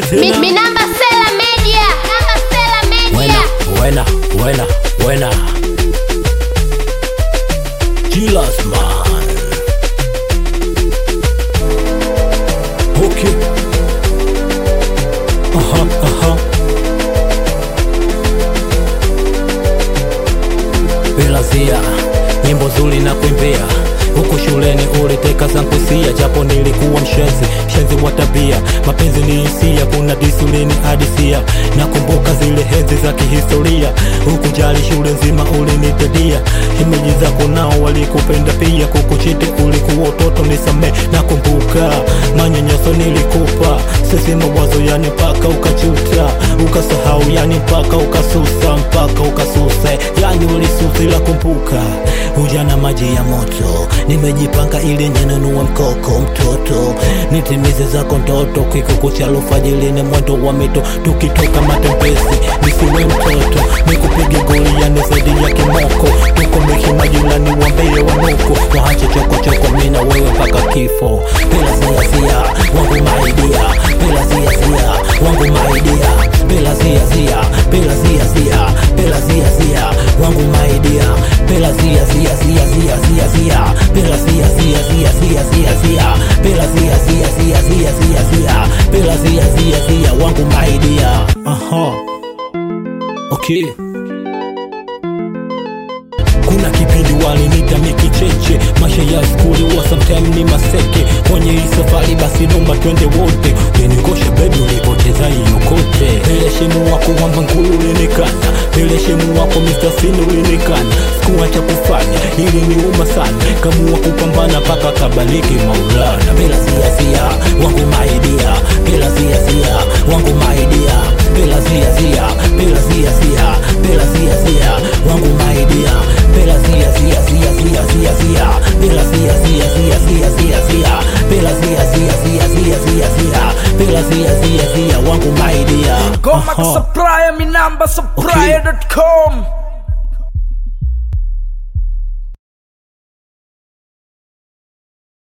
Mi, mi namba Sela Media. Namba Sela Media. Buena, buena, buena. Chilas man. Okay. Aha, aha. Belazia, nyimbo zuri na kuimbia huku shuleni uliteka zangu hisia, japo nilikuwa mshenzi mshenzi wa tabia. Mapenzi ni hisia, kuna disulini hadisia. Nakumbuka zile henzi za kihistoria, huku jali shule nzima ulinitedia. Himeji zako nao walikupenda pia, kukuchiti ulikuwa utoto, nisamee. Nakumbuka manyanyaso nilikupa, sisi mawazo yani mpaka ukachuta, ukasahau yani mpaka ukasusa, mpaka ukasusa, yani ulisusa, ila kumbuka ujana maji ya moto nimejipanga ili ninunue mkoko mtoto nitimize zako ndoto kikuku cha alfajiri ni mwendo wa mito tukitoka matembezi nisiwe mtoto nikupige goli yani zaidi ya kimoko tukomeshe majirani wambie wanuku waache chokochoko mina wewe mpaka kifo bila ziazia wangu maidia bila ziazia wangu maidia bila ziazia bila ziazia bila ziazia wangu maidia bila ziazia zia zia zia zia bila zia zia zia zia zia zia bila zia zia zia zia zia zia bila zia zia zia wangu maidia aha okay kuna kipindi walinita mikicheche maisha ya skuli wa sometime ni maseke kwenye hii safari basi noma twende wote ulinikosha bebi ulipoteza hiyo kote peleshemu wako wamba ngulu ulinikana peleshemu wako Mr. Sin ulinikana sikuwa cha kufanya ili niuma sana kamua kupambana paka kabaliki maulana bila ziazia wangu maidia bila ziazia wangu maidia bila ziazia bila ziazia bila ziazia wangu maidia bila zia zia zia zia zia zia bila zia zia zia zia zia zia bila zia zia zia zia zia zia bila zia zia zia wangu maidia Goma Aha. Supplier, mi namba supplier.com